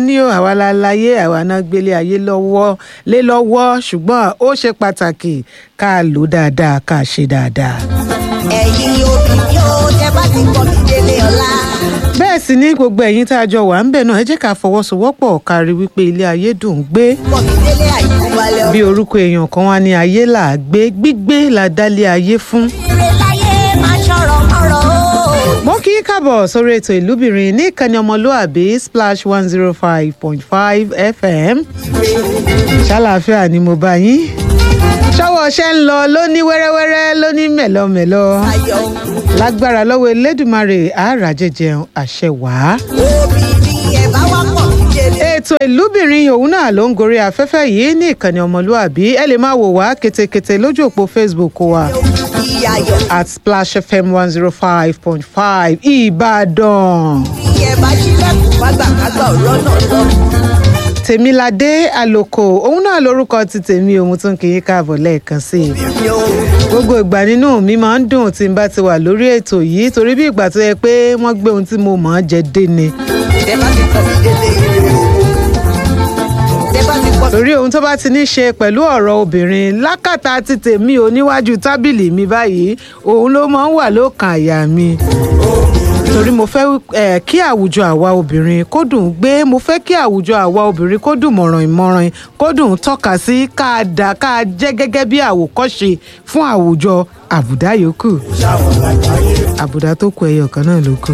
ní o àwa la láyé àwa náà gbélé ayé lọ́wọ́ lé lọ́wọ́ ṣùgbọ́n ó ṣe pàtàkì ká lò dáadáa ká ṣe dáadáa. ẹ̀yin obìnrin ó tẹ́ bá ti kọ́ mi délé ọlá. bẹ́ẹ̀ sì ni gbogbo ẹ̀yin tá a jọ wà ń bẹ̀ náà ẹ jẹ́ ká fọwọ́sowọ́pọ̀ kárí wípé ilé ayé dùn ún gbé kọ́ mi délé àìkú balẹ̀ bí orúkọ èèyàn kan wá ní ayé là á gbé gbígbé là dálé ayé fún. ire láyé máa ṣọ̀rọ̀ mọ́rọ̀ o. mo kí í káàbọ̀ sórí ètò ìlúbìnrin ní ìkànnì ọmọlúàbí splash one zero five point five fm ṣàlàáfíà ni mo bá yín ṣọwọ́ ṣẹ́ ń lọ lóní wẹ́rẹ́wẹ́rẹ́ lóní mẹ̀lọ́mẹ̀lọ́ ayọ̀ lágbára lọ́wọ́ elédùnmarè àárà jẹjẹun àṣẹ wàá. obìnrin ẹ̀ bá wá pọ̀ mí délé. ètò ìlúbìnrin òun náà ló ń gorí afẹ́fẹ́ yìí ní ìkànnì ọmọlúàbí ẹ lè máa wò wá ketekete lójú òpó facebook wa ìyá ayọ̀ at splash fm one zero five point five ìbàdàn. ìyẹn bá ṣílẹ̀kùn fágbàkágbà ọ̀rọ̀ náà lọ. tèmiládé àlòkò òun náà lórúkọ ti tèmi òun tún kì í káàbọ̀ lẹ́ẹ̀kan sí i. mi ò gbogbo ìgbà nínú mi máa ń dùn tí n bá ti wà lórí ètò yìí torí bí ìgbà tó yẹ pé wọ́n gbé ohun tí mo mọ̀ ọ́n jẹ dé ni. tẹ́ bá ti kọ́ mi délé ire o. tẹ́ bá ti kọ́ mi torí ohun tó bá ti ní ṣe pẹ̀lú ọ̀rọ̀ obìnrin lákàtà ti tèmi ò níwájú tábìlì mi báyìí òun ló máa ń wà lókàn àyà mi torí mo fẹ́ eh, kí àwùjọ àwa obìnrin kó dùn ún gbé mo fẹ́ kí àwùjọ àwa obìnrin kó dùn mọ̀ràn ìmọ̀ràn kó dùn ún tọ́ka sí ká dà ká jẹ́ gẹ́gẹ́ bí àwòkọ́ṣe fún àwùjọ àbùdá yòókù àbùdá tó kù ẹyọ kan náà ló kù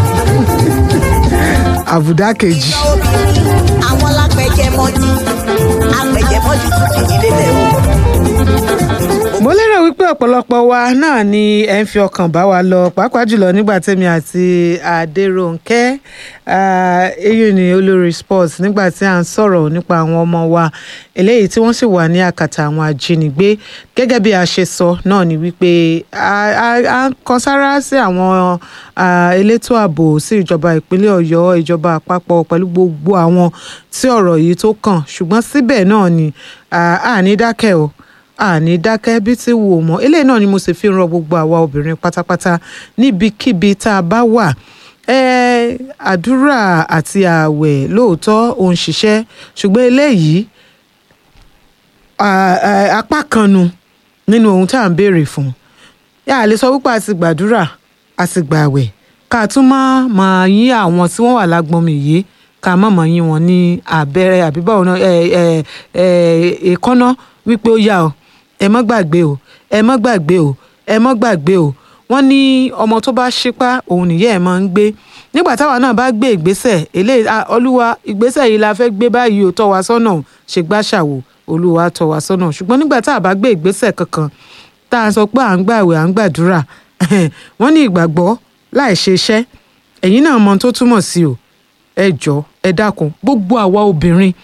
àbùdá kejì. obìnrin àwọn lápẹjẹ mọ́tì apẹjẹ mọ́tì tún fìdí lélẹ̀ o. mo lérò wípé ọ̀pọ̀lọpọ̀ wa náà ni ẹ ń fi ọkàn bá wa lọ pàápàá jùlọ nígbà tẹ́mi àti adéròǹkẹ́ ah, eyín ni olórí sports nígbà tí à ń sọ̀rọ̀ nípa àwọn ọmọ wa eléyìí tí wọ́n sì wà ní àkàtà àwọn ajínigbé gẹ́gẹ́ bí a ṣe sọ náà ni wípé a- a a ń kan sára sí àwọn ah, elétò ààbò sí ìjọba ìpínlẹ̀ ọ̀yọ́ ìjọba àpapọ̀ pẹ̀lú gbogbo àwọn tí ọ̀rọ̀ yìí tó kàn ṣùgbọ́n síbẹ̀ náà ni ah, a ní dákẹ́ o àní dákẹ́ bí tí wò mọ́ eléyìí náà ni mo sì fi ń rọ gbogbo àwa obìnrin pátápátá níbikíbi tá a bá wà ẹ àdúrà àti ààwẹ̀ lóòótọ́ òun ṣiṣẹ́ ṣùgbọ́n eléyìí à- à- apá kan nu nínú ohun tá à ń béèrè fún yà á lè sọ wípé a ti gbàdúrà a ti gbààwẹ̀ ká tún má máa yín àwọn tí wọ́n wà lágbọ́nmi yìí ká má máa yín wọn ní abẹ́rẹ́ àbí báwo náà ẹ ẹ ẹ èkánná wípé ó yá o ẹ mọ́ gbàgbé o ẹ mọ́ gbàgbé o ẹ mọ́ gbàgbé o wọ́n ní ọmọ tó bá ṣípá òun nìyẹn ẹ̀ máa ń gbé nígbà táwa náà bá gbé ìgbésẹ̀ eléyìí ah, olúwa ìgbésẹ̀ yìí la fẹ́ gbé báyìí ó tọ́ wa sọ́nà ṣe gbàṣàwò olúwa tọ́ wa sọ́nà ṣùgbọ́n nígbà tá a bá gbé ìgbésẹ̀ kankan tá a sọ pé à ń gbàwẹ̀ à ń gbàdúrà wọ́n ní ìgbàgbọ́ láì ṣe iṣẹ́ ẹ̀yin náà mọ ohun tó túmọ̀ sí o ẹ jọ ẹ dákun gbogbo àwa obìnrin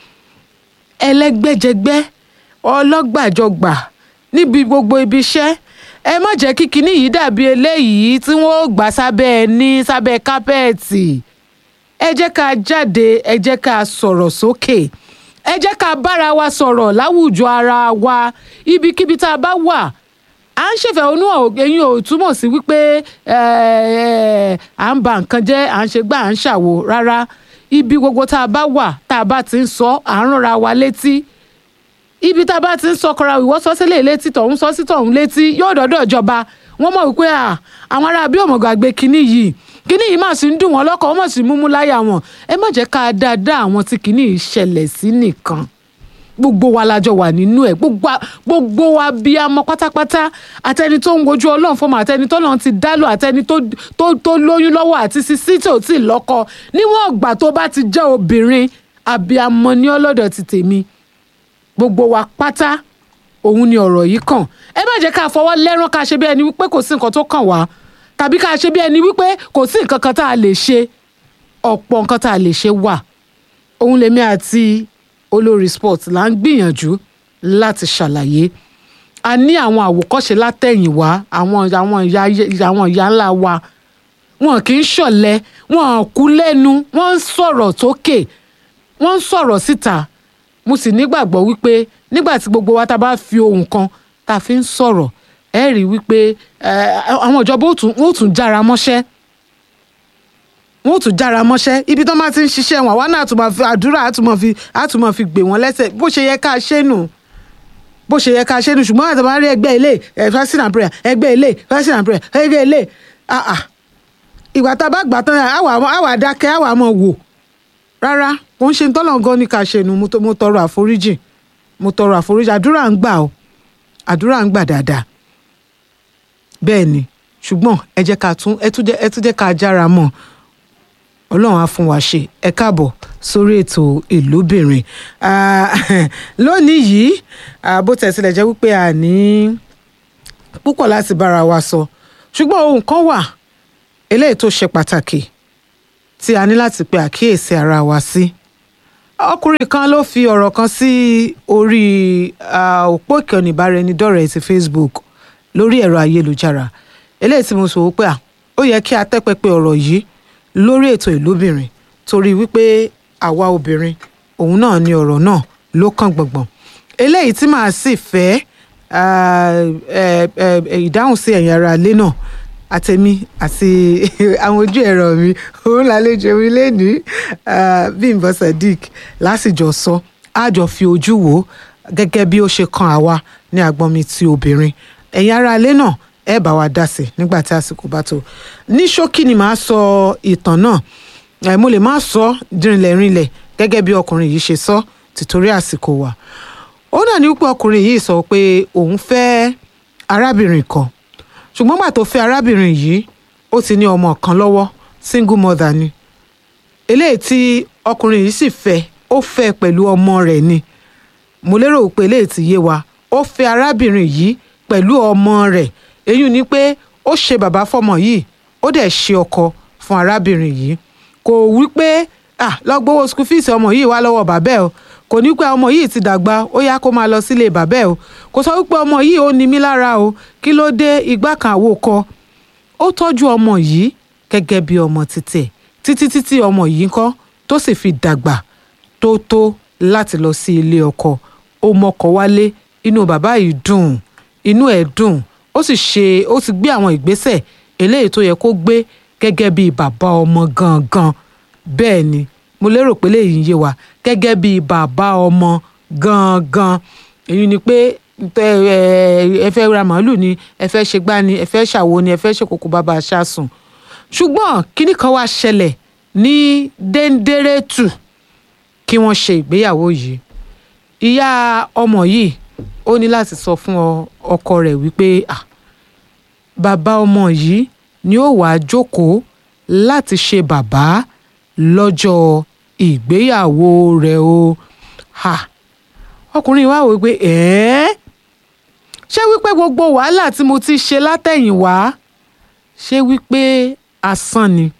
ẹlẹ́gbẹ́jẹgbẹ́ ọlọ́gbàjọgbà níbi gbogbo ibi iṣẹ́ ẹ má jẹ́ kí kinní yìí dàbí eléyìí tí wọ́n ó gbà sábẹ́ ẹní sábẹ́ kápẹ́ẹ̀tì ẹ jẹ́ ká jáde ẹ jẹ́ ká sọ̀rọ̀ sókè ẹ jẹ́ ká bára wa sọ̀rọ̀ láwùjọ ara wa ibikíbi tá a bá wà à ń ṣèfẹ̀hónú ẹ̀yin ò túmọ̀ sí wípé ẹ, ẹ, à ń ba nǹkan jẹ́ à ń ṣe gbà à ń ṣàwo rárá ibi gbogbo tá a bá wà tá a bá ti ń sọ à ń ránra wa létí ibi tá a bá ti ń sọ kọra ìwọ sọ sílẹ̀ létí tọ̀hún sọ sí tọ̀hún létí yóò dọ́dọ̀ ìjọba wọ́n mọ̀ wípé à àwọn ará bí òmùgọ̀ àgbẹ̀ kínní yìí kínní yìí mà sí ń dùn wọ́n lọ́kàn wọ́n mọ̀ sí múmú láyà wọn ẹ má jẹ́ ká dáadáa àwọn tí kínní yìí ṣẹlẹ̀ sí nìkan gbogbo wa lájọ wà nínú ẹ gbogbo wa- gbogbo wa bí a mọ pátápátá àtẹni tó ń wojú ọlọ́run fọmọ àtẹni tó lọ́n ti dálò àtẹni tó tó tó lóyún lọ́wọ́ àti sisi tí ò tí ì lọ́kọ níwọ̀n ìgbà tó bá ti jẹ́ obìnrin àbíamọ ní ọlọ́dọ̀ ti tèmi gbogbo wa pátá òun ni ọ̀rọ̀ yìí kàn ẹ má jẹ́ ká fọwọ́ lẹ́rán ká ṣe bí ẹni wípé kò sí nǹkan tó kàn wá tàbí ká ṣe bí ẹni wípé kò sí nǹkan kan tá a lè ṣe ọ̀pọ̀ nǹkan tá a lè ṣe wà òun lèmi àti olórí sport là ń gbìyànjú láti ṣàlàyé a ní àwọn àwòkọ́ṣe látẹ̀yìnwá àwọn àwọn ìyá àwọn ìyá ńlá wa wọn kì í ṣọ̀lẹ wọn kú lẹ́nu wọ́n ń sọ̀rọ̀ tókè wọ́n ń sọ̀rọ̀ síta mo sì nígbàgbọ́ wípé nígbà tí gbogbo wa tá a bá fi ohun kan tá a fi ń sọ̀rọ̀ ẹ rí i wípé eh, àwọn ìjọba ó tún ó tún jára mọ́ṣẹ́ wọn ò tún jára mọ́ṣẹ́ ibi tó máa ti ń ṣiṣẹ́ wọn àwa náà tún máa fi àdúrà àtúmọ̀ fi àtúmọ̀ fi gbé wọn lẹ́sẹ̀ bó ṣe yẹ ká ṣe nù bó ṣe yẹ ká ṣe nù ṣùgbọ́n àti máa rí ẹgbẹ́ ilé ẹ̀ fasting and prayer ẹgbẹ́ ilé fasting and prayer ẹgbẹ́ ilé ah ah ìgbà tá a bá gbà tán àwa àwa dákẹ́ àwa mọ̀ wò rárá kò ń ṣe tọ́lọ̀ gan ni ká ṣe nù mo tó- mo tọrọ àforíjì mo tọrọ àforíjì àdúrà ń gbà o àdúrà ń gbà dáadáa bẹ́ẹ̀ ni ṣùgbọ́n ẹ jẹ́ ká tún ẹ tún jẹ́ ẹ tún jẹ́ ká jára mọ́ ọlọ́run á fún wa ṣe ẹ káàbọ̀ sórí ètò ìlúbìnrin Ah, lónìí yìí ah, bó tẹ̀ tilẹ̀ jẹ́ wípé a ní púpọ̀ láti bára wa sọ ṣùgbọ́n ohun kan wà eléyìí tó ṣe pàtàkì tí a ní láti pe àkíyèsí ara wa sí ọkùnrin kan ló fi ọ̀rọ̀ kan sí orí ah, òpó ìkànnì ìbáraẹnidọ́rẹ̀ẹ́ ti Facebook lórí ẹ̀rọ ayélujára eléyìí tí mo sọ wípé à ó yẹ kí a tẹ́ pẹpẹ ọ̀rọ̀ yìí lórí ètò ìlúbìnrin torí wípé àwa obìnrin òun náà ni ọ̀rọ̀ náà ló kàn gbọ̀ngbọ̀n eléyìí tí màá sì fẹ́ ah, eh, eh, eh, ìdáhùn sí ẹ̀yin ará ilé náà àtẹ̀mí àti àwọn ojú ẹ̀rọ mi òun lálejò mi lẹ́nìí ah, Bímbọ́ Sadiq lásìjọ sọ àjọ fi ojú wò ó gẹ́gẹ́ bí ó ṣe kan àwa ní agbọ́n mi ti obìnrin ẹ̀yin ará ilé náà ẹ bá wa dá sí i nígbà tí àsìkò bá tó ní ṣókí ni màá sọ ìtàn náà ẹ mo lè má sọ dìrìnlẹ̀ rinlẹ̀ gẹ́gẹ́ bí ọkùnrin yìí ṣe sọ tìtorí àsìkò wa ó náà ní wípé ọkùnrin yìí sọ pé òun fẹ́ arábìnrin kan ṣùgbọ́n gbà tó fẹ́ arábìnrin yìí ó ti ní ọmọ kan lọ́wọ́ single mother ni eléyìí tí ọkùnrin yìí sì fẹ́ ó fẹ́ pẹ̀lú ọmọ rẹ̀ ni mo lérò pé eléyìí ti yé wa ó fẹ́ arábìnrin yìí pẹ̀lú ọmọ rẹ̀ èyí ni pé ó ṣe bàbá fọ́mọ yìí ó dẹ̀ ṣe ọkọ fún arábìnrin yìí kò wí pé ah lọ gbowó school fees ọmọ yìí wá lọ́wọ́ bàbá ẹ̀ o kò ní pé ọmọ yìí ti dàgbà ó yá kó máa lọ sílé bàbá ẹ̀ o kò sọ wípé ọmọ yìí ó ní mí lára o kí ló dé igbá kan àwo kọ ó tọ́jú ọmọ yìí gẹ́gẹ́ bí ọmọ títẹ̀ títí títí ọmọ yìí ń kọ́ tó sì fi dàgbà tó tó láti lọ sí ilé ọkọ ó mọkọ wálé inú bàbá yìí dùn inú ẹ̀ dùn ó sì ṣe ó ti gbé àwọn ìgbésẹ̀ eléyìí tó yẹ kó gbé gẹ́gẹ́ bí bàbá ọmọ gangan bẹ́ẹ̀ ni mo lérò pé léyìí ń yé wa gẹ́gẹ́ bí bàbá ọmọ gangan èyí ni pé tẹ ẹ ẹ fẹ́ ra màálù ni ẹ fẹ́ ṣe gbá ni ẹ fẹ́ ṣàwo ni ẹ fẹ́ ṣe kókó bàbá aṣáṣùn ṣùgbọ́n kinní kan wá ṣẹlẹ̀ ní dẹ́ndẹ́rẹ́tù kí wọ́n ṣe ìgbéyàwó yìí ìyá ọmọ yìí ó ní láti sọ fún ọ- ọkọ rẹ̀ wípé ah, bàbá ọmọ yìí ni ó wàá jókòó láti ṣe bàbá lọ́jọ́ ìgbéyàwó rẹ̀ o ha ọkùnrin wa wò pé ẹ̀ẹ́ ṣé wípé gbogbo wàhálà tí mo ti ṣe látẹ̀yìnwá ṣé wípé asán ni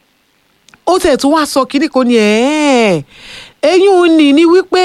ó tẹ̀ tún wá sọ kínní kan ní ẹ̀ẹ́ eyín ò ní ní wípé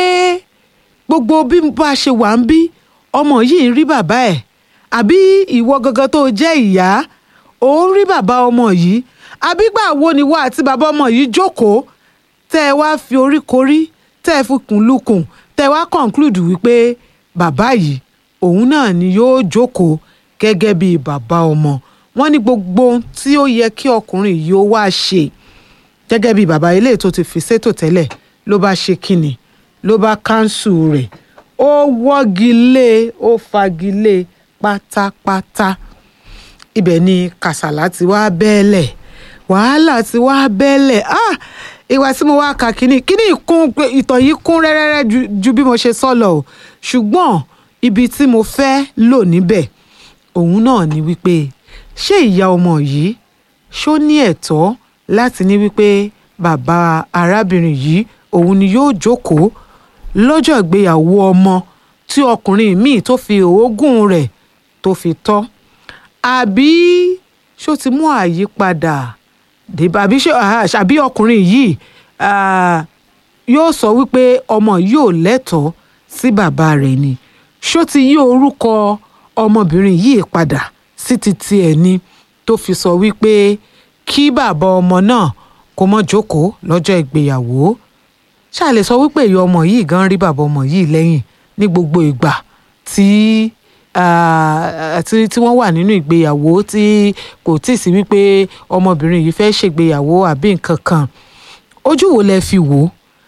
gbogbo bí bá a ṣe wà ń bí ọmọ yìí ń rí bàbá ẹ̀ àbí ìwọ gangan tó jẹ́ ìyá ò ń rí bàbá ọmọ yìí àbí gbà wo ni wá àti bàbá ọmọ yìí jókòó tẹ́ ẹ wá fi orí korí tẹ́ ẹ fi kùn lukùn tẹ́ ẹ wá conclude wípé bàbá yìí òun náà ni yóò jókòó gẹ́gẹ́ bí bàbá ọmọ wọ́n ní gbogbo ohun tí ó yẹ kí ọkùnrin yìí ó wá ṣe gẹ́gẹ́ bí bàbá ilé tó ti fi sétò tẹ́lẹ̀ ló bá ṣe kínni ló bá káńsù rẹ̀ ó wọ́gi lé ó fagi lé pátápátá ibẹ̀ ni kàsàlá ti wá bẹ́ẹ̀lẹ̀ wàhálà ti wá bẹ́ẹ̀lẹ̀ ah ìwà tí mo wá ka kínní kínní kún ìtàn yìí kún rẹ́rẹ́rẹ́ ju, ju bí mo ṣe sọ lọ o ṣùgbọ́n ibi tí mo fẹ́ lò níbẹ̀ òun náà ni wípé ṣé ìyá ọmọ yìí ṣó ní ẹ̀tọ́ láti ní wípé bàbá arábìnrin yìí òun ni yóò jókòó lọ́jọ́ ìgbéyàwó ọmọ tí ọkùnrin míì tó fi òógùn rẹ̀ tó fi tọ́ àbí ṣó ti mú àyípadà débà àbí ṣé ah, àbí ọkùnrin yìí ah, yóò sọ wípé ọmọ yóò lẹ́tọ̀ọ́ sí bàbá rẹ̀ ni ṣó ti yí orúkọ ọmọbìnrin yìí padà sí ti tiẹ̀ ni tó fi sọ wípé kí bàbá ọmọ náà kó mọ́ jókòó lọ́jọ́ ìgbéyàwó ṣáà lè sọ wípé ìyá ọmọ yìí gan rí bàbá ọmọ yìí lẹ́yìn ní gbogbo ìgbà tí ah, tí tí wọ́n wà nínú ìgbéyàwó tí kò tí ì sí wípé ọmọbìnrin yìí fẹ́ ṣègbéyàwó àbí nǹkan kan ojú wo lẹ fi wò ó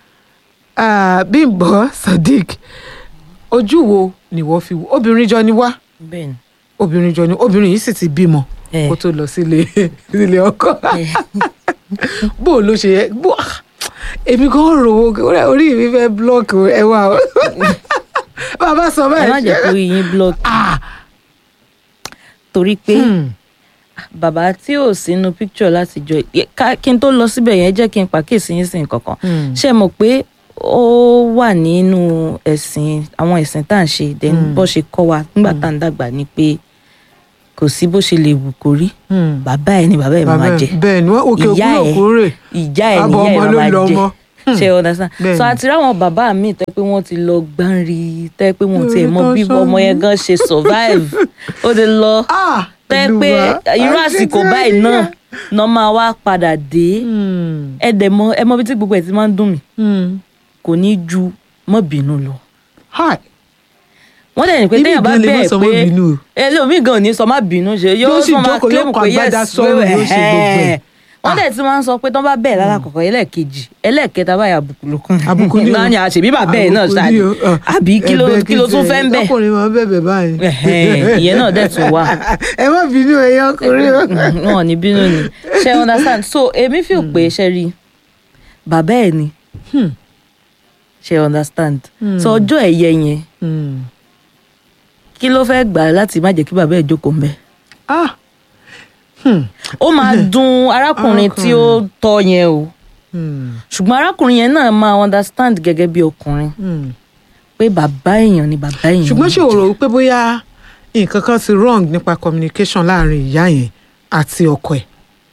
Ah, Bímbọ́ Sadiq ojú wo ni wọ́n fi wò obìnrin jọ ni wá bẹ́ẹ̀ ni obìnrin jọ ni obìnrin yìí sì ti bímọ Eh. kó tó lọ sílé sílé ọkọ bó o ló ṣe yẹ bó ah, èmi kan rò ó orí mi fẹ́ blọọkì ẹ wá o bàbá sọ ẹ má báyìí jẹ́ kó rí yín block ah torí pé hmm, bàbá tí ò sínú picture láti jọ ká- kí n tó lọ síbẹ̀ yẹn jẹ́ kí n pàkíyèsí yín sí nǹkan kan Hmm. ṣe mọ̀ pé ó wà nínú ẹ̀sìn àwọn ẹ̀sìn tá à ń ṣe then bó ṣe kọ́ wa nígbà tá à ń dàgbà ni pé kò sí bó ṣe lè wù kó rí hmm. bàbá ẹ̀ ni bàbá ẹ̀ bàbá máa ẹ̀, jẹ bẹ́ẹ̀ ni wọ́n òkè ìyá òkúrò ẹ̀ kúrè ìyá ẹ̀ Àbọ̀ níyà ọmọ ẹ̀ ló máa lọ jẹ ọmọ. ṣe ẹ understand Bẹ́ẹ̀ so ni. àti ráwọn bàbá mi tẹ́ pé wọ́n ti lọ gbáǹrì tẹ́ pé wọ́n ti ẹ̀ mọ Lórí bí tó ọmọ yẹn gan ṣe survive ó ti lọ ah tẹ́ pé irú àsìkò báyìí náà náà máa wá padà dé Hmm, ẹ dẹ̀ mọ̀ ẹ mọ̀ bí tí gbogbo ẹ̀ ti máa ń dùn mí hmm. kò ní ju mọ́ bínú lọ hi wọ́n dẹ̀ ní pé Ibi téèyàn bá gan lè má bẹ́ẹ̀ sọ pé mọ́ bínú o. ẹlòmíì gan ò ní sọ má bínú ṣe yóò Yóò sì fún ma jókòó, claim yóò kọ pé agbádá yes sọ́rùn, wẹ́wẹ́, yóò ṣe gbogbo ẹ̀. ẹ̀hẹ́n. wọ́n dẹ̀ ti máa ń sọ pé tán bá bẹ́ẹ̀ lálákọ̀ọ́kọ́ ẹlẹ́ẹ̀kejì ẹlẹ́ẹ̀kẹta báyìí àbùkù ló kàn àbùkù ni o náà ni àṣebí bàbá ẹ̀ náà Àbùkù ṣáà ni o, ah. àbí kí ló Ẹ̀bẹ̀ kí ló tún kìí fẹ́ ń ṣe, bẹ̀ ọkùnrin máa ń bẹ̀bẹ̀ báyìí. Ẹ̀hẹ́n, ìyẹn náà dẹ̀ tún wà ẹ má bínú ẹyẹ ọkùnrin o. wọn ò ní bínú ni ṣe understand so èmi fi pé ṣe rí bàbá ẹ̀ ni Hmm. ṣe understand so ọjọ́ ẹ̀yẹ yẹn Hmm. kí ló fẹ́ gbà láti má jẹ́ kí bàbá ẹ̀ jókòó ń bẹ̀ ah Hmm. ó máa dùn arákùnrin tí ó tọ́ yẹn o Hmm. ṣùgbọ́n arákùnrin yẹn náà máa understand gẹ́gẹ́ bí ọkùnrin Hmm. pé bàbá èèyàn ni bàbá èèyàn ṣùgbọ́n ṣé o rò pé bóyá nǹkan kan ti wrong nípa communication láàrin ìyá yẹn àti ọkọ ẹ̀.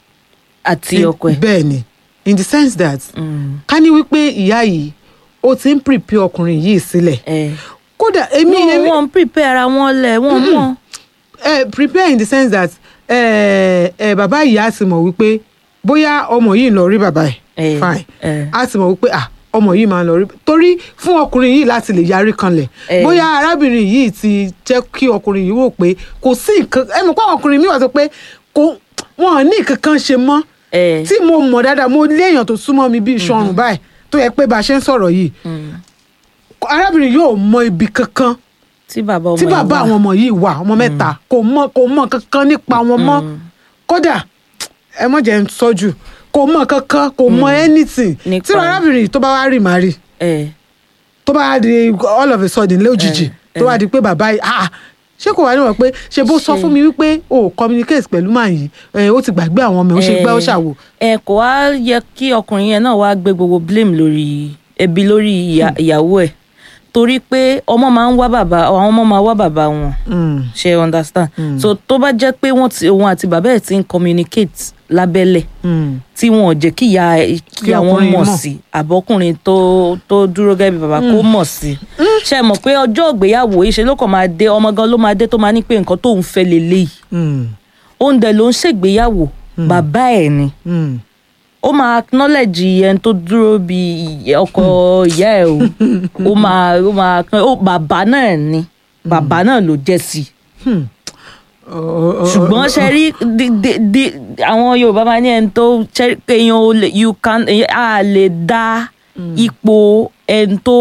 àti ọkọ ẹ̀ bẹ́ẹ̀ ni in the sense that Mm, ká ní wípé ìyá yìí ó ti ń prepare ọkùnrin yìí sílẹ̀ ẹ kódà èmi wọn èmi wọn prepare ara wọn lẹ wọn mọ eh, prepare in the sense that eh, eh, bàbá ìyá ti mọ̀ wípé bóyá ọmọ yìí ń lọ rí bàbá ẹ̀ Eh, fine eh. a ti mọ̀ wípé ah ọmọ yìí máa ń lọ rí torí fún ọkùnrin yìí láti lè yarí kanlẹ̀ Eh. bóyá arábìnrin yìí ti jẹ́ kí ọkùnrin yìí wò pé kò sí nǹkan ẹ mọ̀ pé àwọn ọkùnrin mi wà sọ pé kò wọn ò ní nǹkan kan ṣe mọ́ ẹ tí mo mọ̀ dáadáa mo lé èèyàn tó súnmọ́ mi bíi ìṣọrùn báyìí tó yẹ pé bá a ṣe ń sọ̀rọ̀ yìí arábìnrin yóò mọ ibi kankan tí bàbá ọmọ tí yẹn bàbá wà. àwọn ọmọ yìí wà ọmọ mẹ́ta kò mọ kò mọ kankan nípa wọn mọ́ kódà ẹ mọ̀ jẹ́ ń sọ́jú kò mọ kankan kò mọ anything Nípa- tí arábìnrin yìí tó bá wá rí màá rí ẹ tó bá wá di all of a sudden lójijì Eh, tó wá di pé bàbá yìí ah ṣé kò wá níwọ̀n pé ṣe bó sọ Ṣe- fún mi wípé o ò communicate pẹ̀lú màá yìí ẹ, ó ti gbàgbé àwọn ọmọ ẹ̀ ó ṣe gbẹ́ ó ṣàwò ẹ kò wá yẹ kí ọkùnrin yẹn náà wá gbé gbogbo blame lórí ẹbí lórí ìyá- ìyàwó ẹ torí pé ọmọ máa ń wá bàbá àwọn ọmọ máa wá bàbá wọn Mm. ṣe understand so tó bá jẹ́ pé wọ́n ti òun àti bàbá ẹ̀ ti ń communicate lábẹ́lẹ̀ Mm. tí wọn ò jẹ́ kí ìyá kí àwọn ọkùnrin mọ̀ mọ̀. sí àbọ̀kùnrin tó tó dúró gẹ́gẹ́ bí bàbá kó mọ̀ sí ṣe mọ̀ pé ọjọ́ ìgbéyàwó ìṣe ló kàn máa dé ọmọ gan ló máa dé tó máa ní pé nǹkan tóun fẹ́ lélẹ́yìí Mm. òun dẹ̀ ló ń ṣègbéyàwó bàbá ẹ̀ ni Mm. ó máa acknowledge ẹni tó dúró bí ìyá- ọkọ ìyá ẹ̀ o ó máa ó máa ó bàbá náà ni bàbá náà ló jẹ́ sí i Hmm. Ọ- ọ- ṣùgbọ́n ṣe rí di- di- di- àwọn yorùbá máa ní ẹni tó ṣe rí pé èèyàn ò lè you can èèyàn á lè dá ipò ẹni tó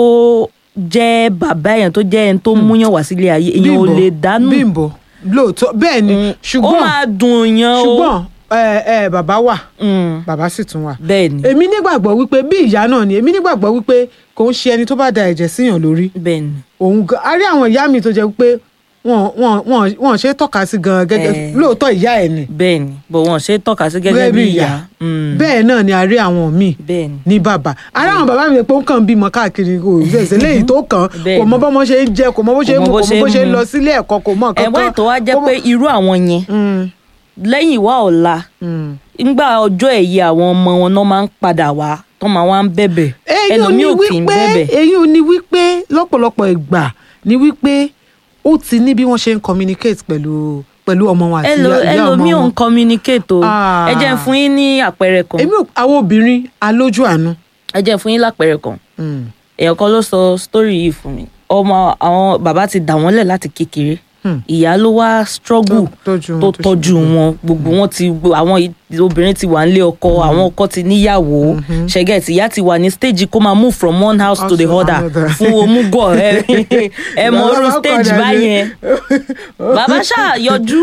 jẹ́ bàbá èèyàn tó jẹ́ ẹni tó múyàn wá sílé ayé èèyàn ò Bímbọ́, lè dánú Bímbọ́ lóòótọ́ bẹ́ẹ̀ ni ó ṣùgbọ́n máa dùn yàn o ṣùgbọ́n ẹ ẹ bàbá wà Mm, bàbá sì tún wà. bẹ́ẹ̀ ni èmi nígbàgbọ́ wípé bí ìyá náà ni èmi nígbàgbọ́ wípé kò ń ṣe ẹni tó bá da ẹ̀jẹ̀ síyàn lórí bẹ́ẹ̀ ni òun gan a rí àwọn ìyá mi tó jẹ́ pé wọn wọn wọn wọn ṣe é tọ́ka sí gan gẹ́gẹ́ Eh. lóòótọ́ ìyá ẹ̀ ni bẹ́ẹ̀ ni bọ̀ wọ́n ṣe é tọ́ka sí gẹ́gẹ́ bí ìyá Mm, bẹ́ẹ̀ náà ni a rí àwọn míì bẹ́ẹ̀ ni ní bàbá ara àwọn bàbá mi pé ó kàn ń bímọ káàkiri kò ṣèṣe léyìí tó kàn Bẹ́ẹ̀ kò mọ ni. bọ́mọ ṣe ń jẹ kò mọ bó ṣe ń mu kò mọ bó ṣe ń mu. lọ sílé ẹ̀kọ́ kò mọ nǹkan ẹ̀wọ́n ètò wa jẹ́ kò mọ- pé irú àwọn yẹn Mm, lẹ́yìn ìwà ọ̀la mm. ńgbà ọjọ́ ẹ̀yẹ àwọn ọmọ wọn náà máa ń padà wá tó máa wá ń bẹ̀bẹ̀ èyí ò ẹlòmíì ní ò kì í wípé bẹ̀bẹ̀ èyí ò ní wípé lọ́pọ̀lọpọ̀ ìgbà ní wípé ó ti ní bí wọ́n ṣe ń communicate pẹ̀lú pẹ̀lú ọmọ wọn àti Ẹlò- ìyá ìyá ọmọ ẹlòmíì ò ń wọn. communicate o Ah. ẹ jẹ́ n fún yín ní àpẹẹrẹ kan èmi ò àwọn obìnrin alójú àánú. ẹ jẹ́ n fún yín lápẹẹrẹ kan Mm, èèyàn kan ló sọ story yìí fún mi ọmọ àwọn bàbá ti dà wọ́n lẹ̀ láti kékeré ìyá ló wá struggle Tó- tọ́jú wọn, tó tó ṣe tọ́jú wọn gbogbo wọn ti àwọn i- obìnrin ti wà nílé ọkọ àwọn ọkọ ti níyàwó ṣẹgẹt ìyá ti wà ní stage kó máa move from one house to the House to other another. fún omugọ ẹ ẹ mọ Bàbá orú wa stage padà dé. báyẹn bàbá ṣáà yọjú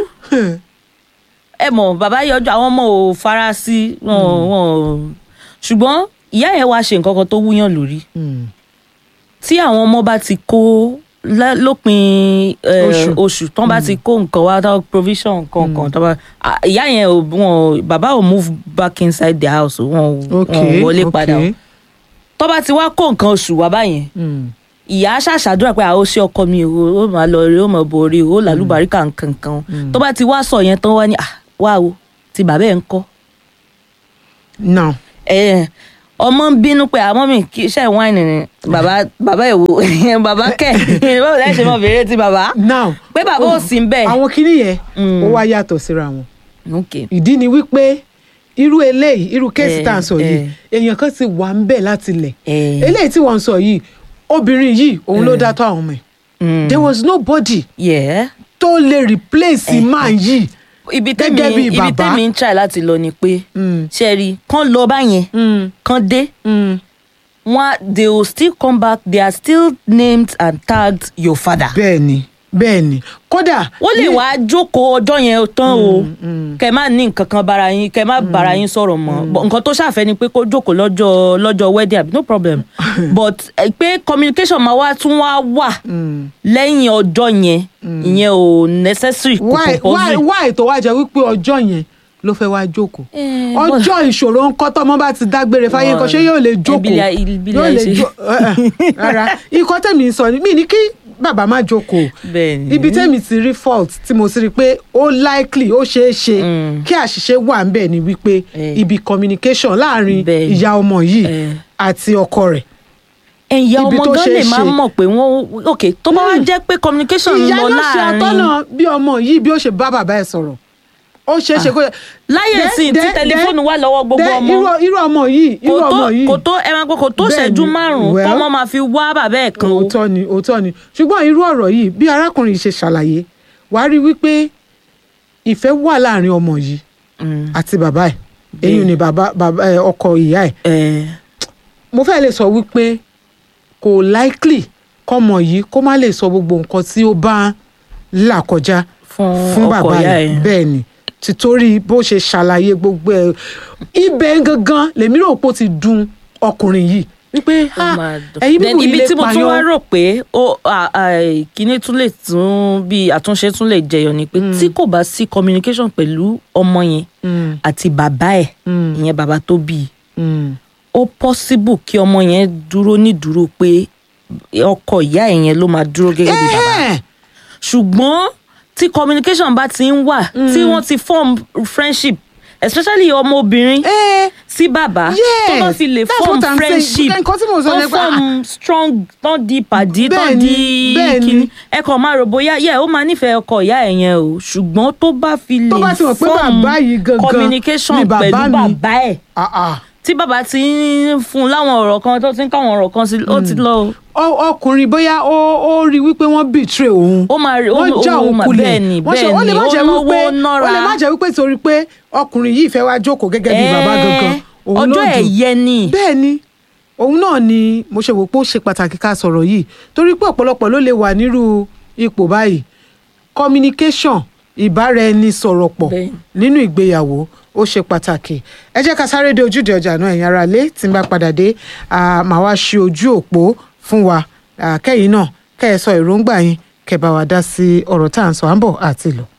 ẹ mọ bàbá yọjú àwọn ọmọ ò fara sí wọn wọn ṣùgbọ́n ìyá yẹn wá ṣe nǹkan kan tó wúyàn lórí Hmm. tí àwọn ọmọ bá ti kó lá- lópin eh, Oṣù. oṣù tán bá ti kó nǹkan wá tán provision kankan tán bá ah, ìyá yẹn ò wọn bàbá ò move back inside the house wọn ò ok wọn ò wọlé padà o ok. tán bá ti wá kó nǹkan oṣù wá báyẹn Hmm. ìyá ṣàṣàdúrà pé àwọn ṣe ọkọ mi o ó máa lọ rí ó máa borí o ó làlúbáríkà nkankan tó bá ti wá sọ yẹn tán wá ní ah wá o ti bàbá ẹ̀ ń kọ́ now ẹ ọmọ ń bínú pé àmọ́ mi kì í ṣe wáìnì ni bàbá bàbá ẹ̀ wò bàbá kẹ̀ báwo lẹ́ ṣe mọ bèrè ti bàbá now pé bàbá ò sí bẹ́ẹ̀. àwọn kinní yẹn Mm. ó wá yàtọ̀ síra wọn ok ìdí ni wípé irú eléyìí irú kéèsì Eh, tá à ń sọ yìí eh. èèyàn kan ti wà ń bẹ̀ láti lẹ̀ Eh. eléyìí tí wọ́n ń sọ yìí obìnrin yìí òun ló dá tó àwọn ọmọ ẹ̀ Mm. there was nobody yeah. tó lè replace Eh, man yìí ibi Gẹ́gẹ́ tẹ́mi bí ibi bàbá. tẹ́mi ń try láti lọ ni pé Mm. ṣe rí kán lọ báyẹn Mm, kán dé mm. wọn they will still come back they are still named and tagged your father. bẹ́ẹ̀ ni bẹ́ẹ̀ ni kódà wọ́n lè ní- wá jókòó ọjọ́ yẹn tán o kẹ má ní nǹkan kan bára yín kẹ má bára yín sọ̀rọ̀ mọ́ But nǹkan tó ṣàfẹ́ ni pé kó jókòó lọ́jọ́ lọ́jọ́ wedding àbí no problem but eh, pé communication máa wá tún wá wà lẹ́yìn ọjọ́ yẹn ìyẹn ò necessary kò why why compulsory. why tó wá jẹ́ wípé ọjọ́ yẹn ló fẹ́ wá jókòó Eh, ọjọ́ ìṣòro ń kọ́ tọ́mọ bá ti dágbére fáyé nǹkan ṣé yóò lè jókòó ìbílẹ̀- ìbílẹ̀ yóò lè ṣe. jó eh, eh, rárá ikọ́ tẹ̀mí ń sọ ni mí ní kí bàbá má jókòó Bẹ́ẹ̀ni. ibi tẹ̀mí ti rí fault tí mo sì rí pé ó likely ó ṣeé ṣe kí àṣìṣe wà ń bẹ̀ ni wípé Eh. ibi communication láàrin Bẹ́ẹ̀ni. ìyá ọmọ yìí Eh. àti ọkọ rẹ̀ ẹ̀yà ibi ọmọ tó gan ṣeé lè máa ṣe. mọ̀ pé wọ́n ok tó bá wá jẹ́ pé communication ń ìyá lọ ló ṣe láàrin àtọ́nà bí ọmọ yìí bí ó ṣe bá bàbá ẹ̀ sọ̀rọ̀ ó ṣeé ṣe kó láyé Then- sí tí then- tẹlifóònù wà lọ́wọ́ gbogbo then ọmọ irú- irú ọmọ yìí irú kò tó ọmọ yìí kò tó ẹ máa gbọ́ kò tó Bẹ́ẹ̀ni, ṣẹ́jú márùn-ún well. tọ́mọ máa fi wá bàbá ẹ̀ kan o. òótọ́ ni òótọ́ ni ṣùgbọ́n irú ọ̀rọ̀ yìí bí arákùnrin yìí ṣe ṣàlàyé wàá rí wípé ìfẹ́ wà láàrin ọmọ yìí Mm. àti bàbá ẹ̀ èyí ni bàbá bàbá ẹ̀, ọkọ ìyá ẹ̀ Eh, mo fẹ́ lè sọ wípé kò likely kọ́mọ yìí kó má lè sọ gbogbo nǹkan tí ó bá ń là kọjá fún fún ọkọ bàbá ìyá rẹ̀ ẹ̀. bẹ́ẹ̀ ni títorí bó ṣe ṣàlàyé gbogbo ẹ̀ ibẹ̀ gangan lèmi rò pé ó ti dùn ọkùnrin yìí wípé Ó "Ah, máa dùn. ẹ̀yin Then bíbù ibi ilé tí mo tún wá payán rò pé ó à- à- kíní tún lè tún bí àtúnṣe tún lè jẹyọ ni pé tí kò bá sí communication pẹ̀lú ọmọ yẹn Mm, àti bàbá ẹ̀ Mm. ìyẹn bàbá tó bí i mm. ó possible kí ọmọ yẹn dúró ní dúró pé ọkọ ìyá ẹ̀ yẹn ló máa dúró gẹ́gẹ́ bí bàbá Eh, ṣùgbọ́n tí communication bá ti ń wà tí wọ́n ti form friendship especially ọmọbìnrin eh, sí bàbá Yes, tó bá fi lè that's form what I'm saying. friendship Nǹkan tí mo sọ tó ni pé, form strong tán di pàdí tán Bẹ́ẹ̀ni, di bẹ́ẹ̀ni. kíní ẹ kàn máa rò bóyá yẹ ó máa nífẹ̀ẹ́ ọkọ ìyá ẹ̀ yẹn o ṣùgbọ́n tó bá fi lè Tó bá ti mọ̀ pé form bàbá yìí gangan communication ni bàbá pẹ̀lú mi. bàbá ẹ̀ ah, ah. tí bàbá ti ń fún un láwọn ọ̀rọ̀ kan tó ti ń káwọn ọ̀rọ̀ kan sí ó ti lọ o. Ọ- ọkùnrin bóyá ó ó rí wípé wọ́n betray òun ó máa rí ó wọ́n já ó òun máa kulẹ̀ bẹ́ẹ̀ ni Wọ́n ṣe- bẹ́ẹ̀ ó lè ni má ó jẹ́ náwó wípé ó nọ́ra lè má jẹ́ wípé torí pé ọkùnrin yìí fẹ́ wá jókòó gẹ́gẹ́ bí bàbá gangan òun ló ọjọ́ dùn. ẹ̀yẹ ni bẹ́ẹ̀ ni òun náà ni mo ṣe wò pé ó ṣe pàtàkì ká sọ̀rọ̀ yìí torí pé ọ̀pọ̀lọpọ̀ ló lè wà nírú ipò báyìí communication ìbáraẹnisọ̀rọ̀ pọ̀ Bẹ́ẹ̀. nínú ìgbéyàwó ó ṣe pàtàkì ẹ jẹ́ ká sáré dé ojúde ọjà náà ẹ̀yin ará lé tí n bá padà dé ah, màá wá ṣe ojú òpó fún wa Ah, kẹ́yìn náà kẹ́ ẹ sọ èròǹgbà yín kẹ́ bá wa dá sí ọ̀rọ̀ tá à ń sọ à ń bọ̀ àti lọ.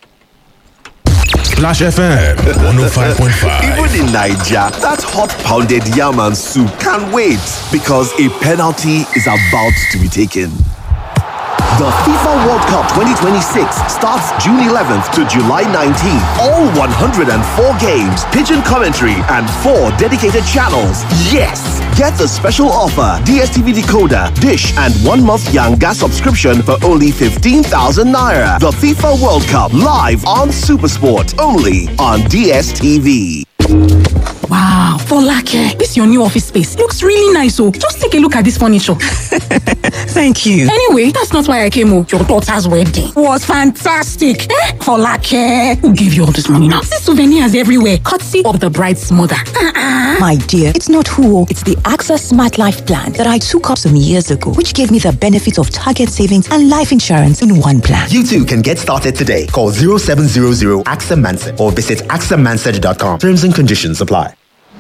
Clash FM 105.5. Even in Nigeria, that hot pounded yam and soup can't wait because a penalty is about to be taken. The FIFA World Cup 2026 starts June 11th to July 19th. All 104 games, pigeon commentary, and four dedicated channels. Yes! Get the special offer DSTV decoder, dish, and one month Yanga subscription for only 15,000 naira. The FIFA World Cup live on Supersport only on DSTV. Wow, Folake, this your new office space looks really nice. Oh, just take a look at this furniture. Thank you. Anyway, that's not why I came. Oh, your daughter's wedding was fantastic. Eh? Folake, who gave you all this money now? See souvenirs everywhere, courtesy of the bride's mother. Uh-uh. My dear, it's not who, it's the AXA Smart Life Plan that I took up some years ago, which gave me the benefits of target savings and life insurance in one plan. You too can get started today. Call 0700 AXA Manson or visit axamansard.com. Terms and conditions apply.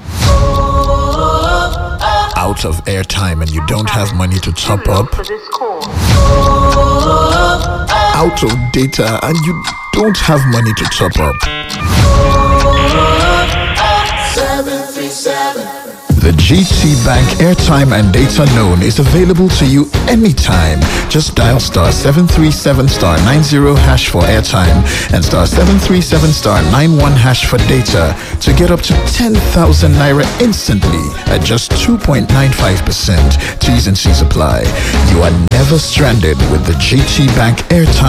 Out of airtime and you don't have money to top up. Out of data and you don't have money to top up. The GT Bank airtime and data loan is available to you anytime. Just dial star 737 star 90 hash for airtime and star 737 star 91 hash for data to get up to 10,000 naira instantly at just 2.95%. T's and C's apply. You are never stranded with the GT Bank airtime